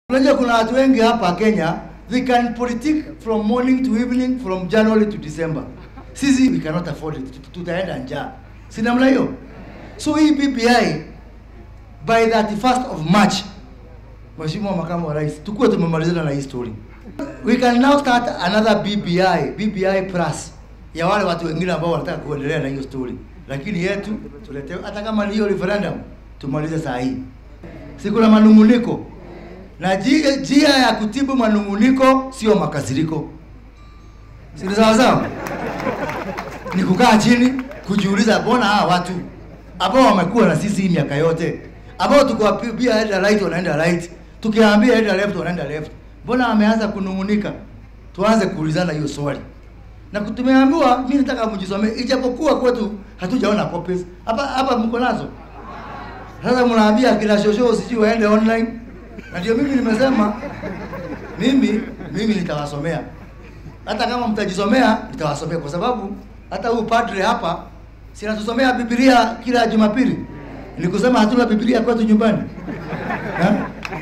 Unajua kuna watu wengi hapa Kenya, they can politic from morning to evening, from January to December. Sisi we cannot afford it, tutaenda njaa. Si namna hiyo? So hii BBI by 31st of March, Mheshimiwa Makamu wa Rais, tukuwe tumemalizana na hii story. We can now start another BBI, BBI plus ya wale watu wengine ambao wanataka kuendelea na hiyo story, lakini yetu tuletewe, hata kama ni hiyo referendum tumalize saa hii. Si kuna manunguniko na njia njia ya kutibu manunguniko sio makasiriko, si ni sawa sawa? Ni kukaa chini kujiuliza, mbona hawa watu ambao wamekuwa na sisi hii miaka yote, ambao tukiwaambia enda right wanaenda right, tukiwaambia enda left wanaenda left, mbona wameanza kunungunika? Tuanze kuulizana hiyo swali na tumeambiwa, mimi nataka mjisomee, ijapokuwa kwetu hatujaona copies hapa hapa, mko nazo sasa mnaambia kila shosho sijui waende online, na ndio mimi nimesema mimi mimi nitawasomea, hata kama mtajisomea nitawasomea, kwa sababu hata huyu padre hapa si anatusomea Biblia kila Jumapili. Ni kusema hatuna Biblia kwetu nyumbani eh?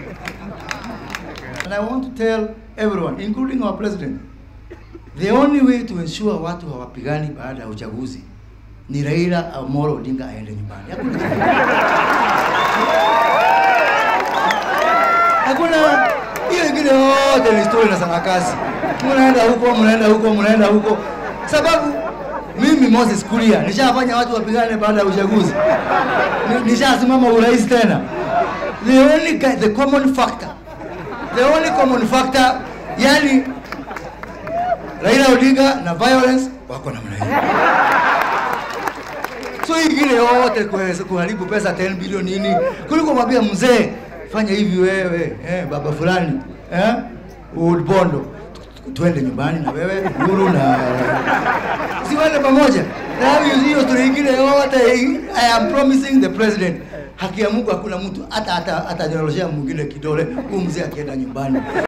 And I want to tell everyone including our president the only way to ensure watu hawapigani baada ya uchaguzi ni Raila Amolo Odinga aende nyumbani. Hakuna hakuna hiyo ingine yote ni story na sarakasi. Mnaenda huko, mnaenda huko, mnaenda huko, sababu mimi Moses Kuria nishafanya watu wapigane baada ya uchaguzi, Ni- nishasimama urais tena. The only guy, the common factor, the only common factor, yani Raila Odinga na violence wako namna hiyo. So hii ingine yote kuweza kuharibu pesa 10 bilioni nini, kuliko mwambia mzee fanya hivi wewe eh, baba fulani eh, Old Bondo tu- twende nyumbani na wewe Uhuru na si wende pamoja na hiyo hiyo story ingine yote. I am promising the president, haki ya Mungu hakuna mtu hata hata atanyoroshea mwingine kidole, huyu mzee akienda nyumbani.